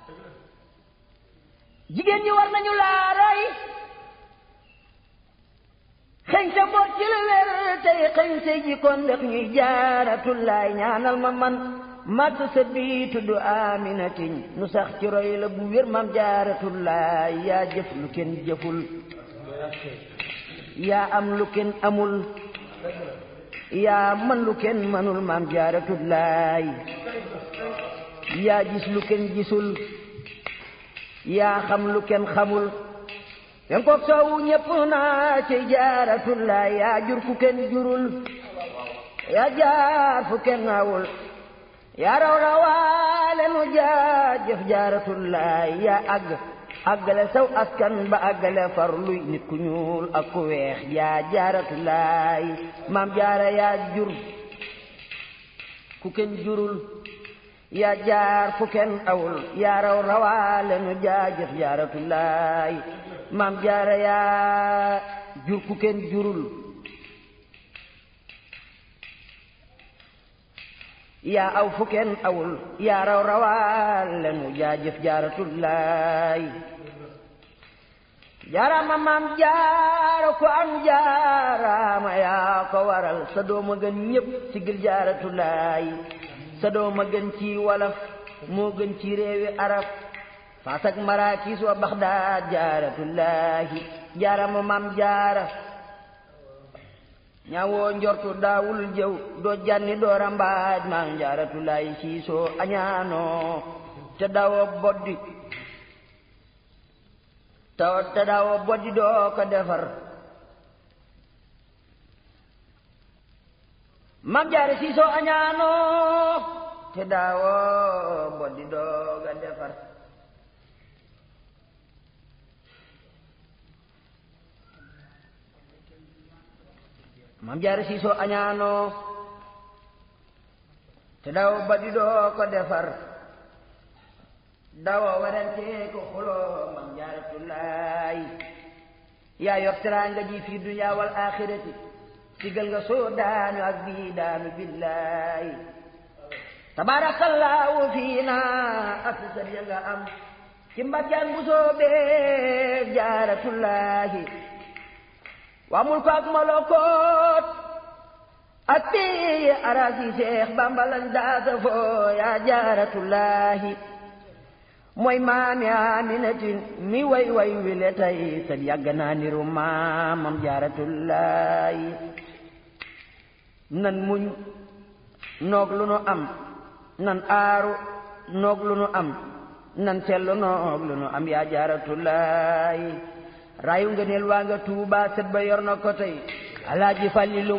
jigéen ñi war nañu laa roy xëñ sa boot ci la wér tey xëñ sa jikkoon ndax ñuy jaaratullaay ñaanal ma man màtt sa bii tudd aminatin nu sax ci roy la bu wér mam jaaratullaay yaa jëf lu kenn jëful yaa am lu kenn amul yaa man lu kenn manul mam jaaratullaay yaa gis lu kenn gisul yaa xam lu kenn xamul yen koog soowu ñépp naa ci jaaratullaay yaa jur fu kenn jurul yaa jaar fu kenn awul yaa raw rawaale nu jaajëf jaaratullaay yaa àgg àggale saw askan ba àggale far luy nit ku ñuul ak ku weex yaa jaaratullaay maam jaara yaa jur ku kenn jurul yaa jaar fu kenn awul yaa raw rawaale nu jaajëf jaaratullaay maam jaara yaa jur ku kenn jurul yaa aw fu kenn awul yaa raw rawaale nu jaajëf jaaratullaay jaarama maam jaara ku am jaarama yaa ko waral sa dooma gën ñépp sigil jaaratullaay sa dooma gën ci wolof moo gën ci réewi arab faas ak maraakiis wa baxdaad jaaratullaahi jaarama maam jaara ñaawoo njortu daawul jëw doo janni doo rambaaj maam jaaratullaahi siisoo añaanoo te daawoo boddi te daawoo boddi doo ko defar maam jaara siisoo añaanoo te daawoo boddi doo ko defar mam jaara siisoo añaanoo te daw badi doo ko defar dawoo werante ko xuloo mam jaaratullaay yaa yor teraanga ji fi dunya wal axirati sigal nga soo daanu ak bii daanu billaay tabaarakallaahu fiina ak sa ya nga am ci mbàjjaan bu soobee jaaratullaahi waa mul ko ak molokoot ak bii arasi seex bambalan daasa foo yaa jaaratullaahi mooy maami aminatin mi way way wile tay sat yàgg naa niru maamam jaaratullaahi nan muñ noog lu nu am nan aaru noog lu nu am nan sellu noog lu nu am yaa jaaratullaahi rayu nga neel waa nga tuuba set ba yor na ko tey alaaji fàllilu